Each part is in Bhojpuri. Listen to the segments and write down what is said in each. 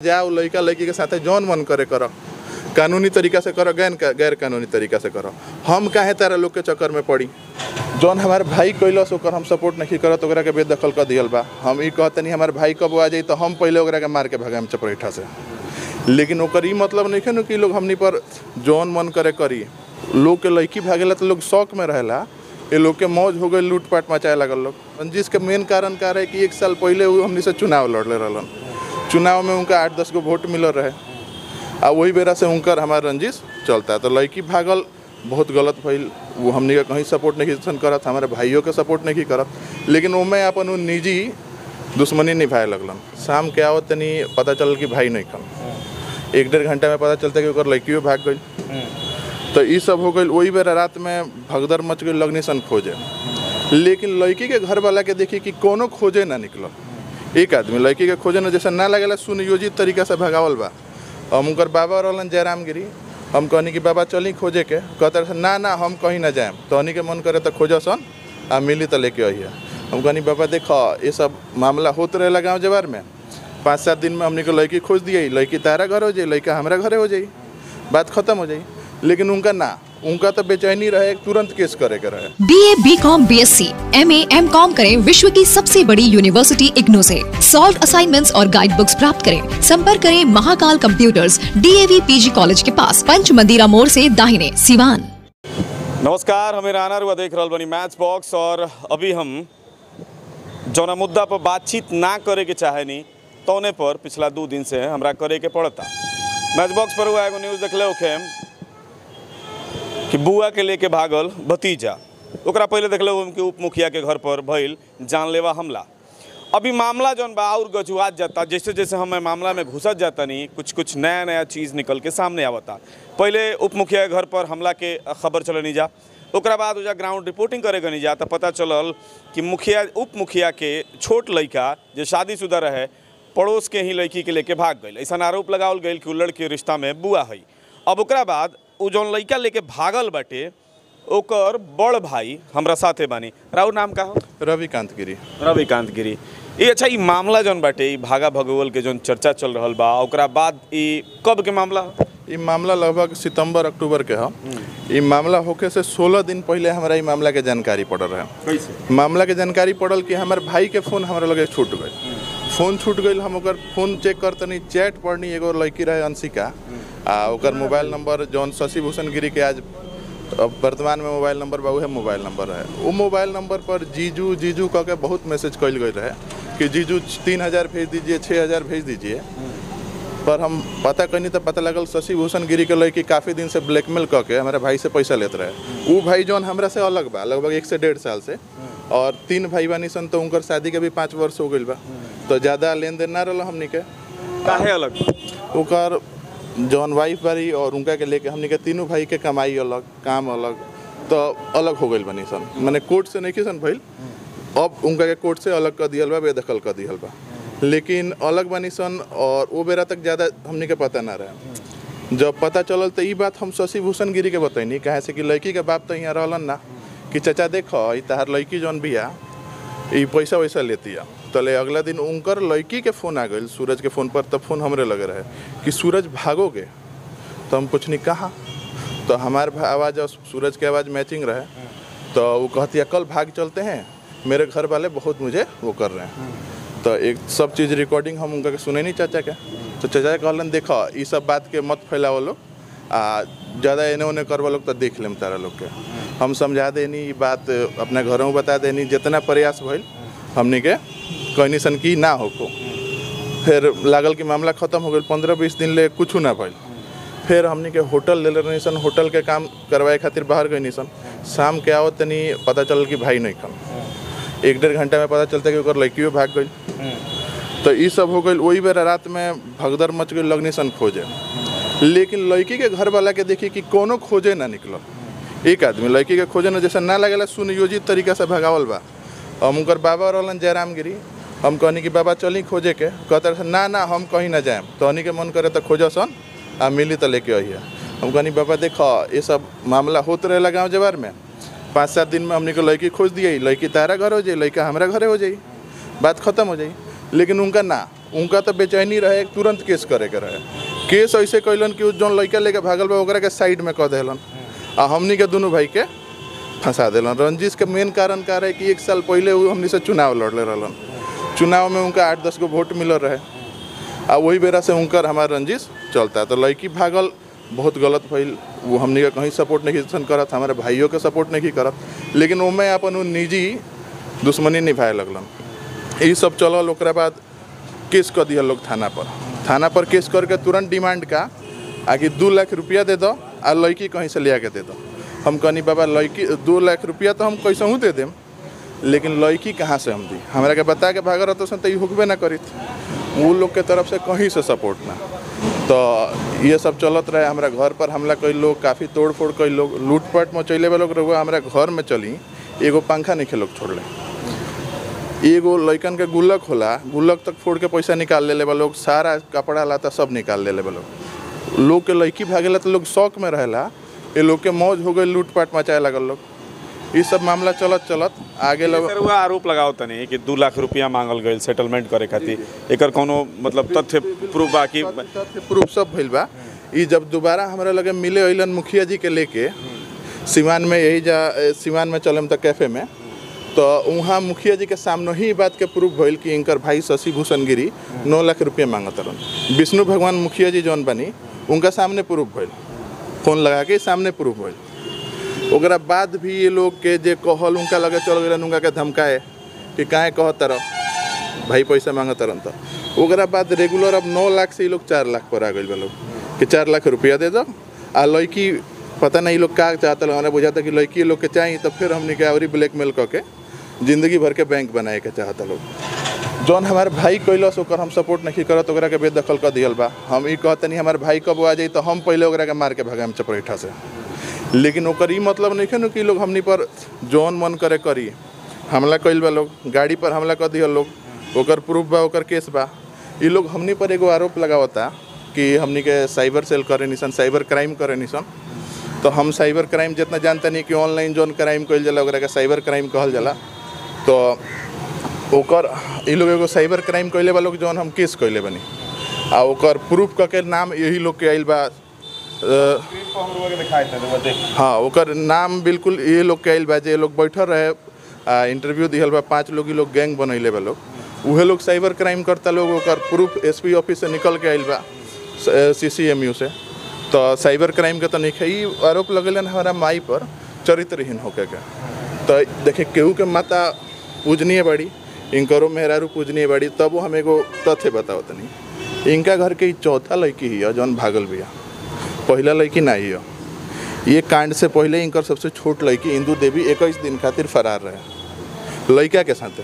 जाओ लड़का लड़की के साथे जौन मन करे करो कानूनी तरीका से करो गैर गैर कानूनी तरीका से करो हम काहे तारा लोग के चक्कर में पड़ी जौन हमारे भाई कैलस ओकर हम सपोर्ट नहीं करत ओकरा के बेदखल कर दियल बा हम ई कहतनी हमारे भाई कब आ जाई तो हम पहले ओकरा के मार के भगाम चपरेठा से लेकिन ओकर ई मतलब नहीं है कि लोग हमनी पर जौन मन करे करी लोग के लड़की भागेला तो लोग शौक में रहेला ये लोग के मौज हो गई लूटपाट मचाए लगल लोग रंजिश के मेन कारण का रहे कि एक साल पहले वो हमनी से चुनाव लड़ले रहलन चुनाव में उनका आठ दस गो वोट मिलल रहे आ वही बेरा से उनकर हमार रंजिश चलता है तो लड़की भागल बहुत गलत भइल वो हमनी के कहीं सपोर्ट नहीं सन करत हमारे भाइयों के सपोर्ट नहीं करत लेकिन ओमे अपन उ निजी दुश्मनी निभाए लगलन शाम के आवत तनी पता चलल कि भाई नहीं कम एक डेढ़ घंटा में पता चलता कि ओकर लड़कियों भाग गई तो ई सब हो गई वही बेरा रात में भगदड़ मच गई लगनी सन खोजे लेकिन लड़की के घर वाला के देखी कि कोनो खोजे ना निकलल एक आदमी लड़की के खोजे ना जैसे ना लगेला सुनियोजित तरीका से भगावल बा हम उनकर बाबा रहलन जयराम गिरी हम कहनी कि बाबा चली खोजे के कहते रहे ना ना हम कहीं ना जाएम तहनी के मन करे तो खोज सन आ मिली तो लेके अहिए हम कहनी बाबा देखो ये सब मामला होत रहेला गाँव जवार में पाँच सात दिन में हमने को लड़की खोज दिए लड़की तारा घर हो जाई लड़का हमारा घरे हो जाई बात खत्म हो जाई लेकिन उनका ना उनका तो बेचैनी रहे तुरंत केस करे के रहे B A B com B S C M A M com करें विश्व की सबसे बड़ी यूनिवर्सिटी इग्नू से सॉल्व असाइनमेंट्स और गाइड बुक्स प्राप्त करें संपर्क करें Mahakal computers DAV PG college के पास पंच मंदिरा मोड़ से दाहिने सिवान नमस्कार हमें राना रुआ देख रहल बनी मैच बॉक्स और अभी हम जौना मुद्दा पर बातचीत ना करे के चाहेनी तौने पर पिछला दू दिन से हमरा करे के पड़ता मैच बॉक्स पर हुआ एगो न्यूज़ देखले होखे कि बुआ के लेके भागल भतीजा ओकरा पहले देखले होम कि उप मुखिया के घर पर भइल जानलेवा हमला अभी मामला जौन बा और गजुआत जाता जैसे जैसे हम मामला में घुसत जाता नहीं कुछ कुछ नया नया चीज़ निकल के सामने आवता पहले उप मुखिया के घर पर हमला के खबर चले नहीं जा ओकरा बाद उजा ग्राउंड रिपोर्टिंग करे नहीं जा तो पता चलल कि मुखिया उप मुखिया के छोट लड़का जो शादीशुदा रहे पड़ोस के ही लड़की के लेके भाग गई ऐसा आरोप लगावल गई कि उ लड़के रिश्ता में बुआ है अब ओकरा बाद उ जौन लड़का लेके भागल बाटे ओकर बड़ भाई हमरा साथे बानी राउर नाम का हो रविकांत गिरी रविकांत गिरी ये अच्छा ई मामला जौन बाटे ई भागा भगोल के जौन चर्चा चल रहल बा ओकरा बाद ई कब के मामला हो? ई मामला लगभग सितंबर अक्टूबर के ह ई मामला होके से 16 दिन पहले हमरा ई मामला के जानकारी पड़ल रहे कैसे मामला के जानकारी पड़ल कि हमारे भाई के फोन हमरा लगे छूट गई फोन छूट गई हम ओकर फोन चेक करतनी चैट पढ़नी एगो लड़की रहे अंशिका आ ओकर मोबाइल नंबर जौन शशि भूषण गिरी के आज अब वर्तमान में मोबाइल नंबर बा उहे मोबाइल नंबर है वो मोबाइल नंबर पर जीजू जीजू कह के बहुत मैसेज कल गई रहे कि जीजू तीन हज़ार भेज दीजिए छः हज़ार भेज दीजिए पर हम पता कनी तो पता लगल शशि भूषण गिरी के लड़की काफ़ी दिन से ब्लैकमेल कऽ के हमारे भाई से पैसा लेते रहे वो भाई जौन हमरा से अलग बा लगभग एक से डेढ़ साल से और तीन भाई बानी सन तो उनकर शादी के भी पाँच वर्ष हो गई बा तो ज़्यादा लेन देन ना रहा हमनी के काहे अलग ओकर जौन वाइफ बारी और उनका के लेके हमनी के तीनों भाई के कमाई अलग काम अलग तो अलग हो गई बनी सन मैंने कोर्ट से नहीं सन भइल अब उनका के कोर्ट से अलग कर दियल बा बेदखल कर दियल बा लेकिन अलग बनी सन और वो बेरा तक ज़्यादा हमनी के पता ना रहे जब पता चलल तो ई बात हम शशि भूषण गिरी के बतैनी काहे से कि लड़की के बाप तो यहाँ रहलन ना कि चाचा देखो ई तहार लड़की जौन बिया ई पैसा वैसा लेती है तले अगला दिन उनकर लड़की के फ़ोन आ गई सूरज के फ़ोन पर तब फ़ोन हमरे लगे रहे कि सूरज भागोगे तो हम कुछ नहीं कहा तो हमारे भा- आवाज़ और सूरज की आवाज़ मैचिंग रहे तो वो कहती है कल भाग चलते हैं मेरे घर वाले बहुत मुझे वो कर रहे हैं तो एक सब चीज़ रिकॉर्डिंग हम उनका के सुने नहीं चाचा के तो चाचा कहलन देखो ये सब बात के मत फैलाओ लोग आ ज़्यादा एने ओने करवा लोग तो देख लेम तारा लोग के हम समझा देनी ये बात अपना घरों में बता देनी जितना प्रयास भइल हमनी के कहनी सन की ना होको फिर लागल कि मामला खत्म हो गई पंद्रह बीस दिन ले कुछ ना भइल फिर हमनी के होटल ले रहनी सन होटल के काम करवाए खातिर बाहर गई सन शाम के आवत तनी पता चलल कि भाई नहीं कम एक डेढ़ घंटा में पता चलता कि ओकर लड़कियों भाग गई तो ई सब हो गई वही बेरा रात में भगदड़ मच गई लगनी सन खोजे लेकिन लड़की के घर वाला के देखी कि कोनो खोजे ना निकलल एक आदमी लड़की के खोजे ना जैसे ना लगेला सुनियोजित तरीका से भगावल बा हम उनकर बाबा रहलन जयराम गिरी हम कहनी कि बाबा चली खोजे के कहते रहे ना ना हम कहीं ना जाएम तहनी के मन करे तो खोज सन आ मिली तो लेके अहिए हम कहनी बाबा देखो ये सब मामला होत रहेला गाँव जवार में पाँच सात दिन में हमने को लड़की खोज दिए लड़की तारा घर हो जाई लड़का हमारा घरे हो जाई बात खत्म हो जाई लेकिन उनका ना उनका तो बेचैनी रहे तुरंत केस करे के रहे केस ऐसे कैलन कि उ जौन लड़का लेके भागल बा ओकरा के साइड में कह देलन आ हमनी के दोनों भाई के फंसा देलन रंजिश के मेन कारण का रहे कि एक साल पहले उ हमनी से चुनाव लड़ले रहलन चुनाव में उनका आठ दस गो वोट मिलल रहे आ वही बेरा से उनकर हमार रंजिश चलता तो लड़की भागल बहुत गलत भइल वो हमनी के कहीं सपोर्ट नहीं सन करत हमारे भाइयों के सपोर्ट नहीं करत लेकिन ओमे अपन उ निजी दुश्मनी निभाए लगलन यही सब चलल ओकरा बाद केस कर दिया लोग थाना पर थाना पर केस करके तुरंत डिमांड का आकि दू लाख रुपया दे दो आ लड़की कहीं से ले आके दे दो हम कहनी बाबा लड़की दू लाख रुपया तो हम कैसे दे देम लेकिन लड़की कहाँ से हम दी हमरा के बता के भागर रहते तो ई हुकबे ना करित वो लोग के तरफ से कहीं से सपोर्ट ना तो ये सब चलत रहे हमरा घर पर हमला कई लोग काफ़ी तोड़ फोड़ कई लोग लूटपाट मचैले वाले लोग रहुआ हमरा घर में चली एगो पंखा नहीं लोग छोड़ले एगो लइकन के गुल्लक होला गुल्लक तक फोड़ के पैसा निकाल ले बा लोग सारा कपड़ा लाता सब निकाल ले बा लोग लोग के लड़की भागेला तो लोग शौक में रहेला ये लोग के मौज हो गई लूटपाट मचाए लगल लोग ये सब मामला चलत चलत आगे लोग सर हुआ आरोप लगाओ तनी कि दू लाख रुपया मांगल गईल सेटलमेंट करे खातिर एकर कोनो मतलब तथ्य प्रूफ बा कि तथ्य प्रूफ सब भइल बा ई जब दोबारा हमरा लगे मिले अइलन मुखिया जी के लेके सिवान में यही जा ए, सिवान में चलम त कैफे में तो वहाँ मुखिया जी के सामने ही ई बात के प्रूफ भइल कि इनकर भाई शशि भूषण गिरी नौ लाख रुपया मांगत रहन विष्णु भगवान मुखिया जी जौन बनी उनका सामने प्रूफ भइल फोन लगा के सामने प्रूफ भइल ओकरा बाद भी ये लोग के जे कहल उनका लगे चल गए उनका के धमकाए कि काहे कहत तरह भाई पैसा मांगत रहन त ओकरा बाद रेगुलर अब नौ लाख से ये लोग चार लाख पर आ गए बा लोग कि चार लाख रुपया दे दो आ लड़की पता नहीं लोग का चाहता लोग हमरा बुझाता कि लड़की लोग के चाहिए तो फिर हमने के और ब्लैकमेल कऽ के जिंदगी भर के बैंक बनाए के चाहता लोग जौन हमारे भाई कैलस ओकर हम सपोर्ट नहीं करत ओकरा के बेदखल कर दियल बा हम ई कहतनी हमारे भाई कब आ जाई तो हम पहले ओकरा के मार के भगाम चपरेठा से लेकिन ओकर ई मतलब नहीं है कि लोग हमनी पर जौन मन करे करी हमला कैल बा लोग गाड़ी पर हमला कर दिया लोग ओकर प्रूफ बा ओकर केस बा ई लोग हमनी पर एगो आरोप लगावता कि हमनी के साइबर सेल करे निसन साइबर क्राइम करे निसन तो हम साइबर क्राइम जितना जानते नहीं कि ऑनलाइन जौन क्राइम कइल जाला ओकरा के साइबर क्राइम कहल जाला तो ओकर ई लोग एगो साइबर क्राइम कइले बा लोग जौन हम केस कइले बनी आ ओकर प्रूफ क के नाम यही लोग के आइल बा अ, हाँ ओकर नाम बिल्कुल ये लोग के आइल बा जे लोग बैठल रहे आ इंटरव्यू दिहल बा पांच लोग ई लोग गैंग बनैले बा लोग उहे लोग साइबर क्राइम करता लोग ओकर प्रूफ एसपी ऑफिस से निकल के आइल बा सीसीएमयू से तो साइबर क्राइम के तो नहीं है ई आरोप लगेलन हमारा माई पर चरित्रहीन होके के तो देखे केहू के माता पूजनीय बाड़ी इनकरो मेहरारू पूजनीय बाड़ी तब हम एगो तथ्य बताओ तनी इनका घर के ई चौथा लड़की ही जौन भागल बिया पहला लड़की ना ही ये कांड से पहले इनकर सबसे छोट लड़की इंदू देवी इक्कीस दिन खातिर फरार रहे लड़का के साथे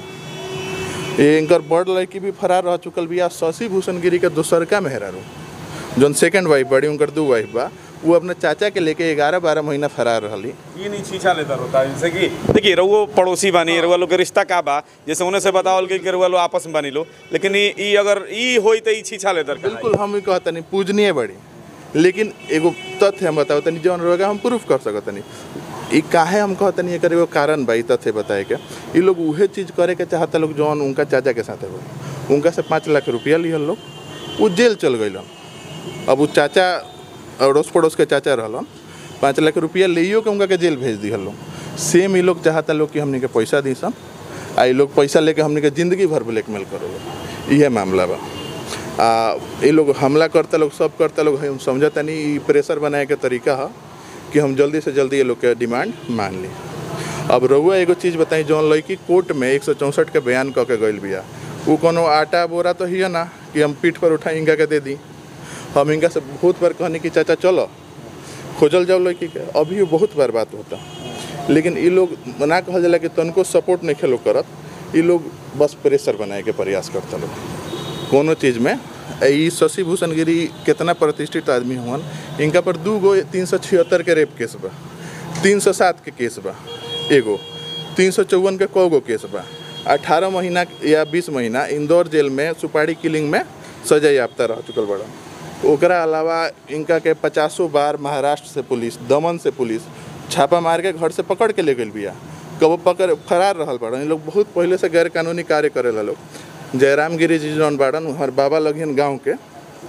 ये इनकर बड़ लड़की भी फरार रह चुकल बिया शशि भूषण गिरी के दोसरका मेहरारू जौन सेकंड वाइफ बड़ी उनकर दू वाइफ बा वो अपने चाचा के लेके ग्यारह बारह महीना फरार रहली ये नहीं छीछा लेता होता है जैसे कि देखिए रउओ पड़ोसी बानी रउआ लोग के रिश्ता का बा जैसे उन्हें से बतावल गई कि रउआ लोग आपस में बानी लो लेकिन ई ई अगर ई होई तो ई छीछा लेता बिल्कुल हम ही कहतनी पूजनीय बड़ी लेकिन एगो तथ्य हम बताओ तनी जौन रहेगा हम प्रूफ कर सकतनी ई काहे हम कहतनी एकर एगो कारण बा ई तथ्य बताए के ई लोग उहे चीज करे के चाहता लोग जौन उनका चाचा के साथे हो उनका से पाँच लाख रुपया लिहल लोग वो जेल चल गइलन अब वो चाचा अड़ोस पड़ोस के चाचा रहलन पाँच लाख रुपया लेइयो के उनका के जेल भेज दिहल लोग सेम ई लोग चाहता लोग कि हमनी के पैसा दी सन आ ई लोग पैसा लेके हमनी के जिंदगी भर ब्लैकमेल करो इहे मामला बा आ ये लोग हमला करता लोग सब करता लोग हम समझता नहीं ई प्रेशर बनाए के तरीका है कि हम जल्दी से जल्दी ये लोग के डिमांड मान ली अब रउआ एगो चीज़ बताई जौन लड़की कोर्ट में एक सौ चौंसठ के बयान कऽ के गइल बिया वो कोनो आटा बोरा तो ही ना कि हम पीठ पर उठा इनका के दे दी हम इनका से बहुत बार कहनी कि चाचा चलो खोजल जाओ लड़की के अभी बहुत बार बात होता लेकिन ये लोग ना कहल जाला कि तनको सपोर्ट नहीं खेलो करत ये लोग बस प्रेशर बनाए के प्रयास करता लोग कोनो चीज़ में ई शशि भूषण गिरी कितना प्रतिष्ठित आदमी हुअन इनका पर दू गो तीन सौ छिहत्तर के रेप केस बा तीन सौ सात के केस बा एगो तीन सौ चौवन के कौ गो केस बा अठारह महीना या बीस महीना इंदौर जेल में सुपारी किलिंग में सजा याफ्ता रह चुकल बड़ा ओकरा अलावा इनका के पचासों बार महाराष्ट्र से पुलिस दमन से पुलिस छापा मार के घर से पकड़ के ले गई बिया कब पकड़ फरार रहल बड़ा इन लोग बहुत पहले से गैर कानूनी कार्य करेला लोग जयराम गिरी जी जौन बाड़न हमार बाबा लगिन गांव के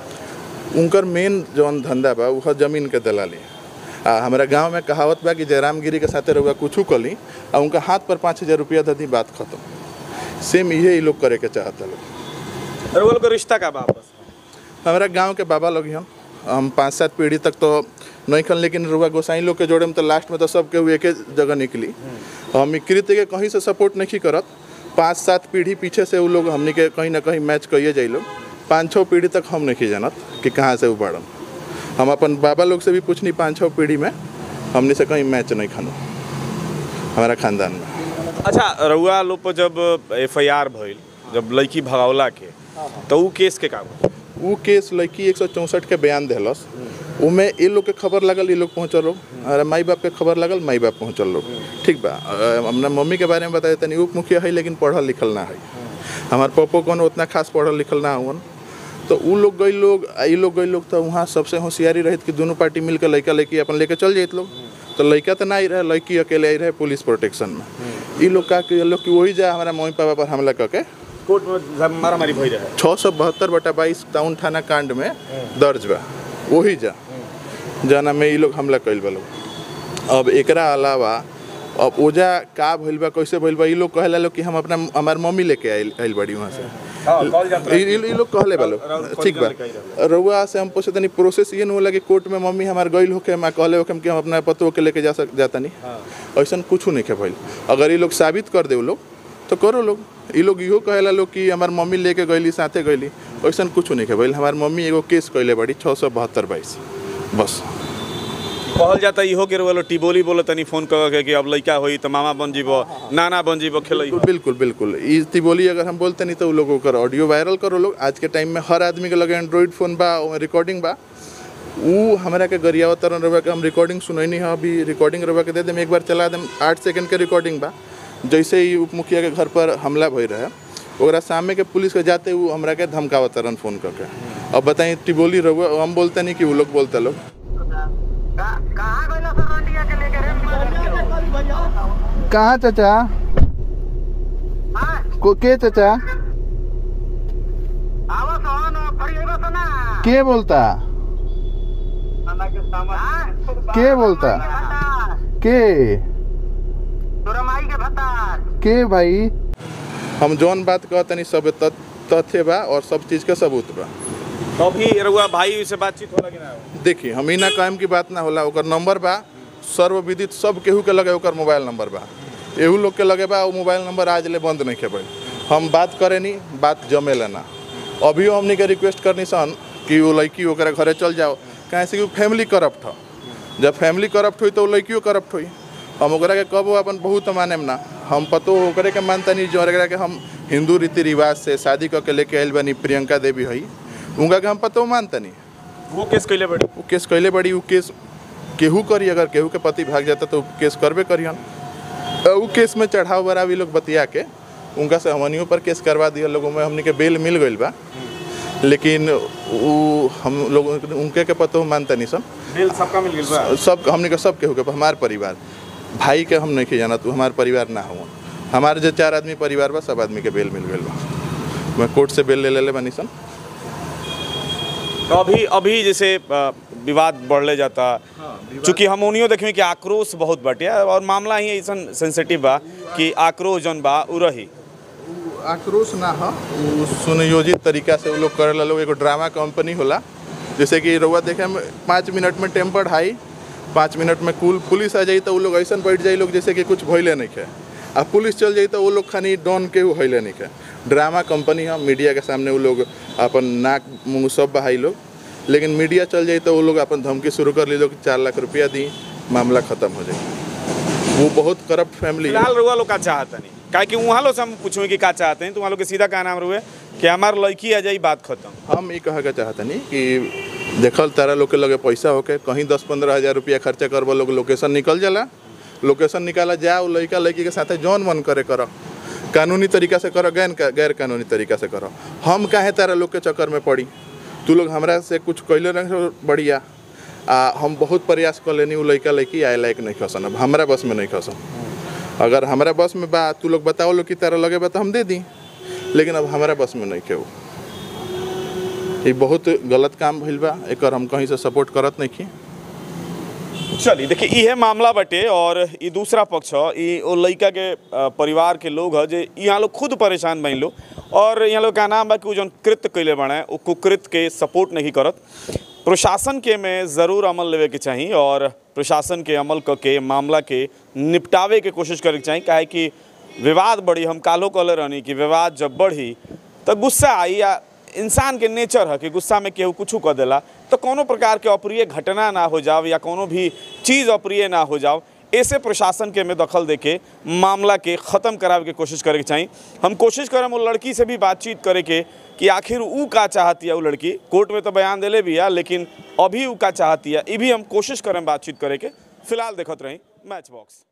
उनकर मेन जौन धंधा बा वह जमीन के दलाली आ हमारा गांव में कहावत बा कि जयराम गिरी के साथे रहुआ कुछ कली आ उनका हाथ पर पाँच हजार रुपया दे दी बात खत्म सेम इहे ई लोग करे के चाहता लोग और वो लोग का रिश्ता का वापस हमारा गांव के बाबा लोग हम हम पाँच सात पीढ़ी तक तो नहीं खन लेकिन रुआ गोसाई लोग के जोड़े में तो लास्ट में तो सब केहू एके जगह निकली हम ई कृत्य के कहीं से सपोर्ट नहीं करत पाँच सात पीढ़ी पीछे से वो लोग हमनी के कहीं ना कहीं मैच कइए जाई लोग पाँच छः पीढ़ी तक हम नहीं जानत कि कहाँ से वो बढ़न हम अपन बाबा लोग से भी पूछनी पाँच छः पीढ़ी में हमने से कहीं मैच नहीं खानो हमारा खानदान में अच्छा रउआ लोग पर जब एफ आई आर भइल जब लड़की भगावला के तो ऊ केस के का हुआ? वो केस लड़की एक सौ चौंसठ के बयान दिलस उमे ये लोग के खबर लगल ये लोग पहुँचल लोग अरे माई बाप के खबर लगल माई बाप पहुँचल लोग ठीक बा अ, अपना मम्मी के बारे में बताए तनी उप मुखिया है लेकिन पढ़ल लिखल ना है हमार पप्पो कौन उतना खास पढ़ल लिखल ना हुन तो उ लोग गई लोग आ ई लोग गई लोग तो वहाँ सबसे होशियारी रहित कि दोनों पार्टी मिल के लड़का लड़की अपन लेके चल जाइत लोग तो लड़का तो ना ही रहे लड़की अकेले आई रहे पुलिस प्रोटेक्शन में ई लोग का कि लोग कि वही जा हमारा मम्मी पापा पर हमला करके कोर्ट में मारामारी भई रहे छः सौ बहत्तर बटा बाईस टाउन थाना कांड में दर्ज बा वही जा जना में ई लोग हमला कैल बा लोग अब एकरा अलावा अब ओजा का भइल बा कैसे भइल बा ई लोग कहेला लोग कि हम अपना हमार मम्मी लेके आइल आइल बड़ी वहाँ से हाँ, कॉल जाता ई ई- ई लोग कहले बा लोग राउत ठीक बा कॉल जाता रउआ से हम पूछे तनी प्रोसेस ये न होला कि कोर्ट में मम्मी हमार गइल होके मैं कहले होके कि हम अपना पतो के लेके जा सक जाता नहीं ऐसा कुछ नहीं के भइल अगर ये लोग साबित कर दे लोग तो करो लोग ई लोग इहो कहेला लोग कि हमार मम्मी लेके गइली साथे गइली ऐसा कुछ नहीं के भइल हमार मम्मी एगो केस कैले बड़ी छः सौ बहत्तर बाईस बस कहल जाता इहो के रउआ लोग टिबोली बोलो तनी फोन कर के कि अब लड़का होई तो मामा बन जीबो नाना बन जीबो खेलई बिल्कुल बिल्कुल ई तिबोली अगर हम बोलते नहीं तो उ लोग ओकर ऑडियो वायरल करो लोग आज के टाइम में हर आदमी के लगे एंड्रॉइड फोन बा ओमे रिकॉर्डिंग बा ऊ हमरा के गरियावत तरन रउआ के हम रिकॉर्डिंग सुनैनी है अभी रिकॉर्डिंग रउआ के दे देम एक बार चला देम आठ सेकंड के रिकॉर्डिंग बा जैसे ही उप मुखिया के घर पर हमला भई रहे ओकरा सामने के पुलिस के जाते ऊ हमरा के धमकावत तरन फोन करके अब बताई टिबोली रउआ हम बोलते नहीं कि उ लोग बोलते लोग कहाँ गइला सर रंडिया के लेके रे कहाँ चाचा हाँ को के चाचा आवा सोहन फरी एबा सना के बोलता हाँ? के बोलता? भत्ता। के तोरा माई के भत्ता के भाई हम जौन बात कहतनी सब तथ- तथ्य बा और सब चीज के सबूत बा तो अभी रउआ भाई से बातचीत होला कि ना देखी हम ही ना कायम की बात ना होला ओकर नंबर बा सर्वविदित सब केहू के लगे ओकर मोबाइल नंबर बा एहू लोग के लगे बा वो मोबाइल नंबर आज ले बंद नहीं खेबै हम बात करे नी बात जमेला ना अभियो हमनी के रिक्वेस्ट करनी सन कि वो लड़की ओकरा घरे चल जाओ काहे से कि वो फैमिली करप्ट ह जब फैमिली करप्ट हुई तो वो लड़कियों करप्ट हुई हम ओकरा के कबो अपन बहुत मानेम ना हम पतो ओकरे के मानता नहीं जो ओकरा के हम हिंदू रीति रिवाज से शादी करके लेके आइल बनी प्रियंका देवी हई उनका के हम पतो मानता नहीं वो केस कैले बड़ी वो केस कैले बड़ी वो केस केहू करी अगर केहू के पति भाग जाता तो केस करबे करियन अ, उ केस में चढ़ाव बरावी लोग बतिया के उनका से हमनियों पर केस करवा दिया लोगों में हमने के बेल मिल गइल बा लेकिन वो हम लोग उनके के पतो मानता नहीं सब बिल सबका मिल गेल बा सब हमने के सब केहू के हमार परिवार भाई के हम नहीं जाना तू हमार परिवार ना हुआ हमारे जो चार आदमी परिवार बा सब आदमी के बेल मिल गइल बा मैं कोर्ट से बेल ले लेले बानी सन तो अभी अभी जैसे अ, विवाद बढ़ले जाता चूंकि हम उनियो देखी कि आक्रोश बहुत बाटे और मामला ही ऐसा सेंसिटिव बा कि आक्रोश जौन बा उ रही आक्रोश ना हो उ सुनियोजित तरीका से वो लोग करेला लोग एगो ड्रामा कंपनी होला जैसे कि रउआ देखे में पाँच मिनट में टेम्पर हाई पाँच मिनट में कुल पुलिस आ जाई तो वो लोग ऐसा बैठ जाई लोग जैसे कि कुछ भइले नहीं है आ पुलिस चल जाई तो वो लोग खानी डॉन के वो हइले नहीं है ड्रामा कंपनी है मीडिया के सामने वो लोग अपन नाक मुंह सब बहाई लोग लेकिन मीडिया चल जाई तो वो लोग अपन धमकी शुरू कर ली लोग चार लाख रुपया दी मामला खत्म हो जाए वो बहुत करप्ट फैमिली है फिलहाल रुआ लोग का चाहता नहीं काहे कि वहाँ लोग से हम पूछूँ कि का चाहते हैं तो वहाँ लोग के सीधा का नाम रुए कि हमार लड़की आ जाई बात खत्म हम ये कहे के चाहतनी कि देखल तारा लोग के लगे पैसा होके कहीं दस पंद्रह हजार रुपया खर्चा करबो लोग लोकेशन निकल जाला लोकेशन निकाला जाओ लड़का लड़की के साथे जौन मन करे करो कानूनी तरीका से करो गैर गैर कानूनी तरीका से करो हम काहे तारा लोग के चक्कर में पड़ी तू लोग हमरा से कुछ कैले नहीं बढ़िया आ हम बहुत प्रयास कर लेनी वो लड़का लड़की आए लायक नहीं खसन अब हमरा बस में नहीं खसन अगर हमरा बस में बा तू लोग बताओ लोग कि तारा लगे बा तो हम दे दी लेकिन अब हमारा बस में नहीं केहू ये बहुत गलत काम भइल बा एकर हम कहीं से सपोर्ट करत नहीं की चलिए देखिए इहे मामला बटे और ई दूसरा पक्ष ह ई ओ लड़का के अ, परिवार के लोग ह जे यहाँ लोग खुद परेशान बन लो और यहाँ लोग का नाम बा कि उ जौन कृत्य कैले बने उ कुकृत्य के सपोर्ट नहीं करत प्रशासन के में ज़रूर अमल लेवे के चाहिए और प्रशासन के अमल क के मामला के निपटावे के कोशिश करे के चाहिए काहे कि विवाद बढ़ी हम कालो कहले रहनी कि विवाद जब बढ़ी तो गुस्सा आई या इंसान के नेचर है कि गुस्सा में केहू कुछ कह देला तो कोनो प्रकार के अप्रिय घटना ना हो जाओ या कोनो भी चीज़ अप्रिय ना हो जाओ ऐसे प्रशासन के में दखल देके मामला के ख़त्म करावे के कोशिश करे के चाहिए हम कोशिश करम वो लड़की से भी बातचीत करे के कि आखिर ऊ का चाहती है वो लड़की कोर्ट में तो बयान दिले भी है लेकिन अभी ऊ का चाहती है ये भी हम कोशिश करम बातचीत करे के फिलहाल देखत रही मैच बॉक्स